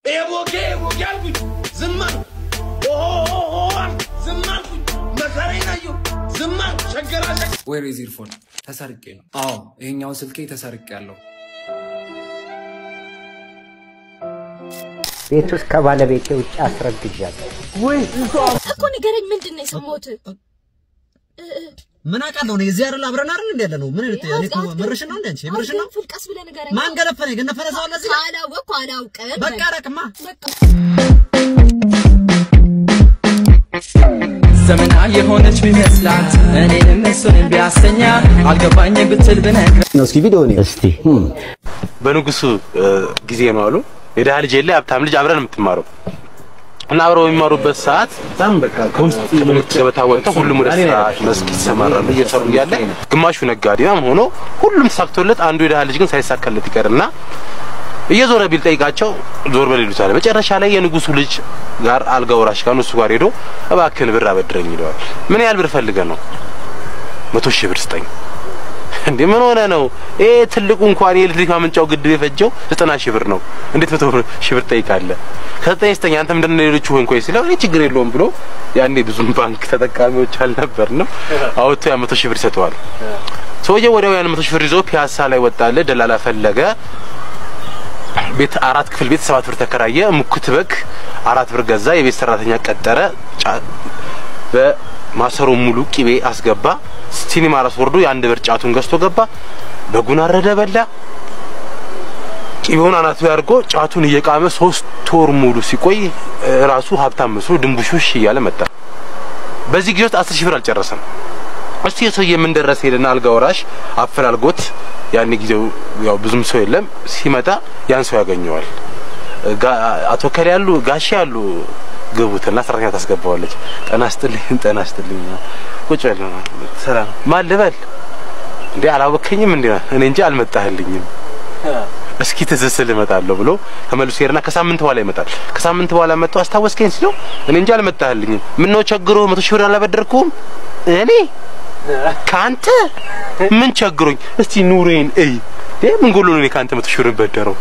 ኤቦጌ ኤቦጌ አልኩኝ ዝም አልኩ። ኦሆ አልኩ ዝም አልኩኝ። መከራዬን አየሁ ዝም አልኩ። ሸገራ ሸገ ዌር ኢዝ ኢርፎን ተሰርቄ ነው። አዎ ይሄኛው ስልኬ ተሰርቄ ያለው ቤት ውስጥ ከባለቤቴ ውጭ አስረግዣለሁ። እኮ ንገረኝ፣ ምንድን ነው የሰማሁት? ምን አውቃለሁ እኔ እዚህ አይደል አብረን አይደል እንደ ያለ ነው ምን ልት እኔ እኮ ምርሽን ነው እንደ አንቺ ምርሽን ነው ፍልቀስ ብለህ ንገረኝ። ማን ገለፈነ ገነፈነ ሰው አለ እዚህ ጋር? ካላወቅኩ አላውቅም። በቃ ረቅማ በቃ ዘመና የሆነች ቢመስላት እኔንም እሱንም ቢያሰኛ አልገባኝ ብትል ብነግረ እስኪ ቪዲዮ ነው እስቲ በንጉሱ ጊዜ ነው አሉ የድሃ ልጅ የለ ሀብታም ልጅ አብረን የምትማረው እና አብረው በሚማሩበት ሰዓት በጣም በቃ ከውስጥ ትምህርት ገበታ ወጥተው ሁሉም ወደ ስራ መስክ ይሰማራሉ። እየሰሩ እያለ ግማሹ ነጋዴ ምናምን ሆኖ ሁሉም ተሳክቶለት አንዱ የድሃ ልጅ ግን ሳይሳካለት ይቀርና እየዞረ ቢል ጠይቃቸው ዞር በል ይሉታል። መጨረሻ ላይ የንጉሱ ልጅ ጋር አልጋ ወራሽ ጋር እሱ ጋር ሄዶ እባክህን ብር አበድረኝ ይለዋል። ምን ያህል ብር ፈልገህ ነው? መቶ ሺህ ብር ስጠኝ። እንዴ ምን ሆነ ነው? ይሄ ትልቁ እንኳን የኤሌክትሪክ ማመንጫው ግድብ የፈጀው ዘጠና ሺህ ብር ነው። እንዴት መቶ ሺህ ብር ጠይቃለህ? ከዘጠኝ ስተኛ አንተ ምንድን ነው ሌሎቹ ሆንኮ ሲለው እኔ ችግር የለውም ብሎ ያኔ ብዙም ባንክ ተጠቃሚዎች አልነበርንም። አውጥቶ ያ መቶ ሺህ ብር ይሰጠዋል። ሰውየው ወዲያው ያን መቶ ሺህ ብር ይዞ ፒያሳ ላይ ወጣለ። ደላላ ፈለገ። ቤት አራት ክፍል ቤት ሰባት ብር ተከራየ። ሙክት በግ አራት ብር ገዛ። የቤት ሰራተኛ ቀጠረ። ጫ- በማሰሮ ሙሉ ቂቤ አስገባ። ሲኒማ ራስ ወርዶ የአንድ ብር ጫቱን ገዝቶ ገባ። በጉን አረደ፣ በላ። ቂቤውን አናቱ ያርጎ ጫቱን እየቃመ ሶስት ወር ሙሉ ሲቆይ እ፣ ራሱ ሀብታም መስሎ ድንቡሽሽ እያለ መጣ። በዚህ ጊዜ ውስጥ አስር ሺህ ብር አልጨረሰም። እስቲ የሰውዬ ምን ደረሰ ሄደና አልጋ ወራሽ አፈላልጎት ያን ጊዜው ያው ብዙም ሰው የለም ሲመጣ ያን ሰው ያገኘዋል። ጋ- አቶ ከሌ ያሉ ጋሼ ያሉ ግቡትና ሰራተኛ ታስገባዋለች። ጠና ስጥልኝ ጠና ስጥልኝ ቁጭ በል ሰላም ማን ልበል እንዴ አላወከኝም እንዴ እኔ እንጂ አልመጣህልኝም እስኪ ትዝ ስል እመጣለሁ ብሎ ተመልሶ ሄድና ከሳምንት በኋላ ይመጣል። ከሳምንት በኋላ መጥቶ አስታወስከኝ ሲለው እኔ እንጂ አልመጣህልኝም። ምን ነው ቸግሮ መቶ ሺህ ብር አላበደርኩም እኔ ካንተ ምን ቸግሮኝ? እስቲ ኑሬን እይ እ ምን ጎሎ ነው እኔ ካንተ መቶ ሺህ ብር በደረው?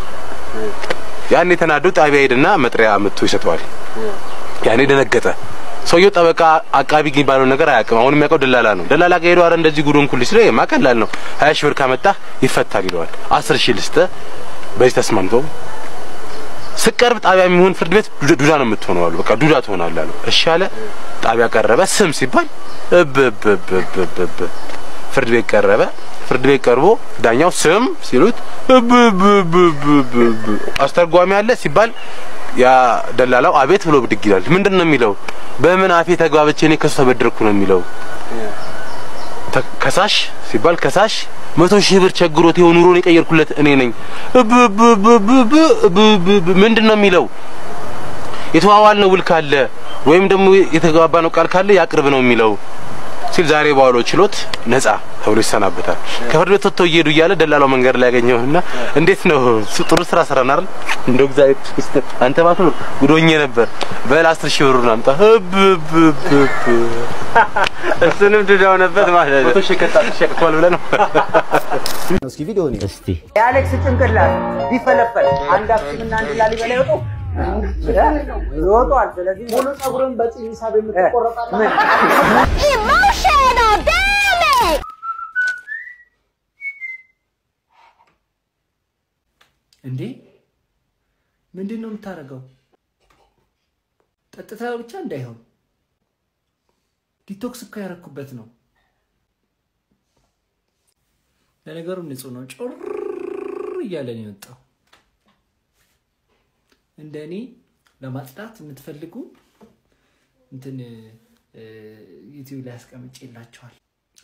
ያኔ ተናዶ ጣቢያ ሄድና መጥሪያ መጥቶ ይሰጠዋል። ያኔ ደነገጠ። ሰውየው ጠበቃ አቃቢ ግን ባለው ነገር አያውቅም። አሁን የሚያውቀው ደላላ ነው። ደላላ ጋር ሄዶ አረ እንደዚህ ጉዱን ኩል ሲለው የማ ቀላል ነው ሀያ ሺህ ብር ካመጣህ ይፈታል ይለዋል። አስር ሺህ ልስጥህ በዚህ ተስማምተው ስቀርብ ጣቢያ የሚሆን ፍርድ ቤት ዱዳ ዱዳ ነው የምትሆነው አሉ። በቃ ዱዳ ትሆናለህ አሉ። እሺ አለ። ጣቢያ ቀረበ። ስም ሲባል እብ እብ እብ እብ እብ እብ ፍርድ ቤት ቀረበ። ፍርድ ቤት ቀርቦ ዳኛው ስም ሲሉት እብ እብ እብ እብ እብ እብ አስተርጓሚ አለ ሲባል ያ ደላላው አቤት ብሎ ብድግ ይላል። ምንድን ነው የሚለው? በምን አፌ ተግባብቼ እኔ ከሱ ተበደርኩ ነው የሚለው። ተ- ከሳሽ ሲባል ከሳሽ መቶ ሺህ ብር ቸግሮት የሆነ ኑሮን የቀየርኩለት እኔ ነኝ። እብ እብ እብ እብ እብ እብ እብ እብ ምንድን ነው የሚለው? የተዋዋል ነው ውል ካለ ወይም ደግሞ የተግባባ ነው ቃል ካለ ያቅርብ ነው የሚለው ሲል ዛሬ በዋለው ችሎት ነጻ ተብሎ ይሰናበታል። ከፍርድ ቤት ወጥተው እየሄዱ እያለ ደላላው መንገድ ላይ ያገኘውና እንዴት ነው ስ- ጥሩ ስራ ሰራን አይደል? እንደው እግዚአብሔር ይመስገን አንተ ባትኖር ጉዶኜ ነበር። በል አስር ሺህ ብሩን አምጣ። እብ እብ እብ እብ እሱንም ዱዳ ሆነበት ማለት ነው። መቶ ሺህ ከጣት ሸቅቷል ብለህ ነው እስኪ ቪዲዮ ነው እስቲ የአሌክስ ጭንቅላት ቢፈለፈል አንድ አክሱምና አንድ ላሊበላ ይወጡ ይወጧል። ስለዚህ ሙሉ ጸጉርን በፂም ሂሳብ የምትቆረጣለ ኢሞሽናል ዳሜጅ እንዴ ምንድን ነው የምታደርገው? ጠጥታ ብቻ እንዳይሆን ዲቶክስ እኮ ያረኩበት ነው። ለነገሩ ንጹህ ነው። ጮር እያለ ነው የወጣው። እንደ እኔ ለማጽዳት የምትፈልጉ እንትን ዩቲዩብ ላይ አስቀምጬላችኋል።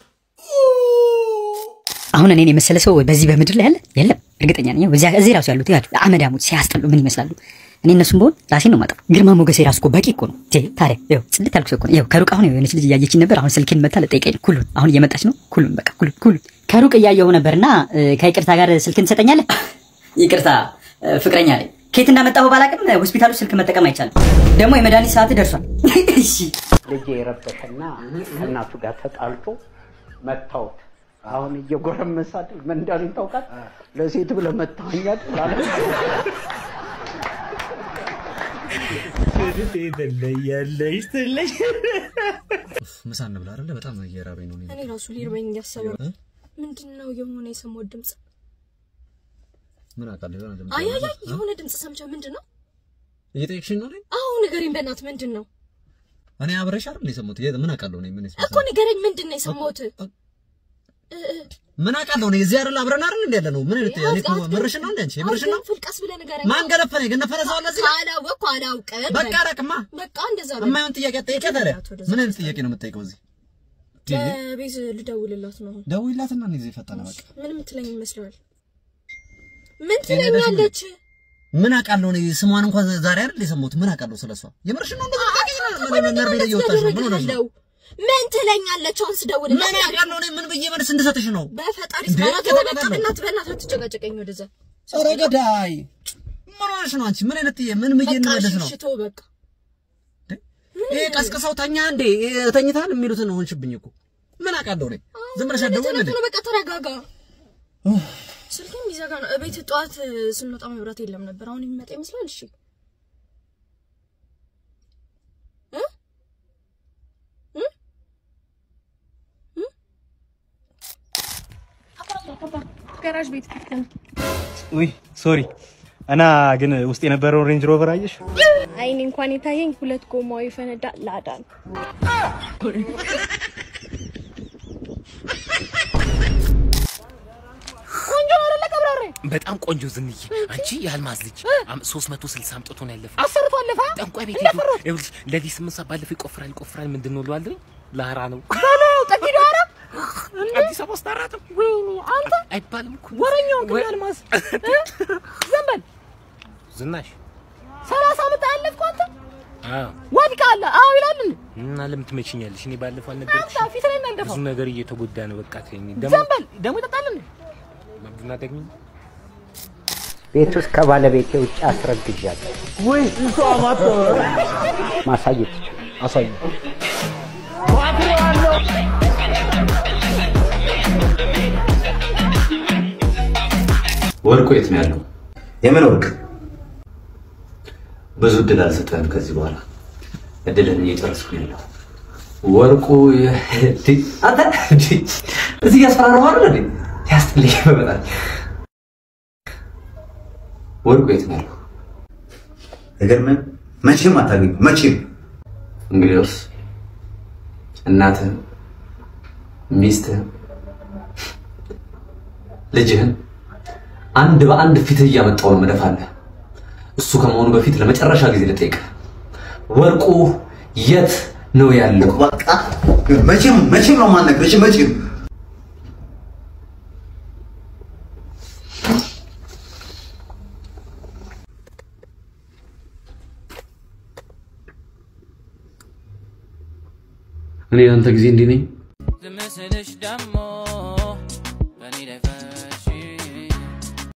አሁን እኔን የመሰለ ሰው በዚህ በምድር ላይ ያለ የለም፣ እርግጠኛ ነኝ። እዚያ እዚህ ራሱ ያሉት ያሉ አመዳሞች ሲያስጠሉ ምን ይመስላሉ? እኔ እነሱም በሆን ራሴን ነው ማጠፋው። ግርማ ሞገሴ ራሱ እኮ በቂ እኮ ነው። ቴ ታዲያ ይኸው ጽድት ያልኩ ሰው እኮ ነው። ይኸው ከሩቅ አሁን የሆነች ልጅ እያየችኝ ነበር። አሁን ስልኬን መታ ልጠይቀኝ ነው። ኩሉን አሁን እየመጣች ነው። ኩሉን በቃ ኩሉን ኩሉን ከሩቅ እያየሁ ነበርና እ፣ ከይቅርታ ጋር ስልክን ትሰጠኛለህ? ይቅርታ እ፣ ፍቅረኛ ላይ ከየት እንዳመጣሁ ባላቅም ሆስፒታሉ ስልክ መጠቀም አይቻልም። ደግሞ የመድኃኒት ሰዓት ደርሷል። እሺ ልጄ የረበሸና ከእናቱ ጋር ተጣልቶ መታወት አሁን እየጎረመሳት ምን እንዳሉኝ ታውቃል? ለሴት ብለህ መታኸኛል አለ። ትለያለሽ ትለሽ ምሳ እንብላ አይደለ? በጣም እየራበኝ ነው። እኔ እኔ ራሱ ሊርበኝ እያሰበ ነው። ምንድን ነው የሆነ የሰማሁት ድምፅ? ምን አውቃለሁ የሆነ ድምፅ አይ አይ አለ። አይ የሆነ ድምፅ ሰምቻ ምንድን ነው? እየጠየቅሽኝ ነው እኔን? አዎ ንገረኝ በእናትህ ምንድን ነው እኔ አብረሽ አይደል የሰማሁት? የ- ምን አውቃለሁ እኔ ምን እኮ ንገረኝ ምንድን ነው የሰማሁት? እ- እ- ምን አውቃለሁ እኔ እዚህ አይደል አብረን አይደል እንደ ያለ ነው። ምን ልት እኔ እኮ ምርሽን ነው እንደ አንቺ ምርሽን ነው። አትገንፍል፣ ቀስ ብለህ ንገረኝ። ማን ገለፈነ? የገነፈነ ሰው አለ እዚህ ጋር? ካላወቅኩ አላውቅም። በቃ አላውቅማ። በቃ እንደዛ በል። የማይሆን ጥያቄ አትጠይቂያት አለ። ምን አይነት ጥያቄ ነው የምትጠይቀው እዚህ? ለቤዝ ልደውልላት ነው አሁን። ደውይላትና እኔ እዚህ ፈጠነ በቃ ምን ምትለኝ ይመስለዋል? ምን ትለኛለች? ምን አውቃለሁ እኔ ስሟን እንኳን ዛሬ አይደል የሰማሁት። ምን አውቃለሁ ስለሷ? የምርሽን ነው እንደዚህ ታውቂኝ ነው? ምን ነርቤ ላይ እየወጣሽ ነው? ምን ሆነሽ ነው? ምን ትለኛለች? አሁን ስደውልላት ምን አውቃለሁ እኔ ምን ብዬ መልስ እንድሰጥሽ ነው? በፈጣሪ እንዴ? ስማራት ከተቀበለ? በቃ በእናትህ በእናትህ አትጨቃጨቀኝ ወደዛ። ኧረ ገዳይ ምን ሆነሽ ነው አንቺ? ምን አይነት ጥያቄ ምን ብዬ በቃ እንመለስ ነው? ሽሽቶ በቃ ይሄ ቀስቅሰው ተኛ እንዴ ተኝታል የሚሉትን ሆንሽብኝ እኮ ምን አውቃለሁ እኔ ዝም ብለሽ አትደውይም እንዴ? ነው በቃ ተረጋጋ። ስልኬም ይዘጋ ነው። እቤት ጠዋት ስንወጣ መብራት የለም ነበር። አሁን የሚመጣ ይመስላል። እሺ እ? እ? እ? ጋራዥ ቤት ከተን ውይ ሶሪ እና ግን ውስጥ የነበረውን ሬንጅ ሮቨር አየሽ? አይኔ እንኳን የታየኝ ሁለት ጎማው የፈነዳ ላዳ ነው። ቆንጆ ነው አይደለ ቀብራሬ? በጣም ቆንጆ ዝንዬ፣ አንቺ የአልማዝ ልጅ አም- 360 አምጥቶ ነው ያለፈው። አሰርቶ አለፈ። ጠንቋይ ቤት ሄዶ ይኸውልሽ፣ ለሊት ስምንት ሰዓት ባለፈው ይቆፍራል ይቆፍራል። ምንድን ነው እለዋለሁ፣ ላራ ነው በለው ጠጊዶ አረ አዲስ አበባ ውስጥ አራት ነው ወይኔ አንተ አይባልም እኮ ወረኛውን ግን አልማዝ እ? ዝም በል ዝናሽ። ሰላሳ ዓመት አለፍኩ አንተ አዎ ወድቃለ አዎ ይላል እንዴ? እና ለምን ትመችኛለሽ? እኔ ባለፈው አንተ አልነገርኩሽም? ፊት ላይ እናንደፋው ብዙ ነገር እየተጎዳ ነው። በቃ ተይኝ። ዝም ደግሞ በል ደግሞ ይጠጣል እንዴ? ቡና ደግሚ ቤት ውስጥ ከባለቤቴ ውጭ አስረግዣለሁ። ወይ እሷ ማቶ ማሳየት ይችላል። አሳዩ። ወርቁ የት ነው ያለው? የምን ወርቅ? ብዙ እድል አልሰጠህም። ከዚህ በኋላ እድልን እየጨረስኩ ነው ያለው። ወርቁ የ- እንዴ፣ አንተ እንዴ፣ እዚህ እያስፈራራሁ አይደል እንዴ? ያስጠልኝ በጣም። ወርቁ የት ነው ያለው? አይገርምም? መቼም አታገኙ መቼም። እንግዲያውስ እናትህን፣ ሚስትህን፣ ልጅህን አንድ በአንድ ፊትህ እያመጣሁ ነው መደፋለህ። እሱ ከመሆኑ በፊት ለመጨረሻ ጊዜ ልጠይቅህ፣ ወርቁ የት ነው ያለው? በቃ መቼም መቼም ነው የማልነግርሽ መቼም እኔ አንተ ጊዜ እንዲህ ነኝ። ልምስልሽ ደሞ በእኔ ላይ ፈ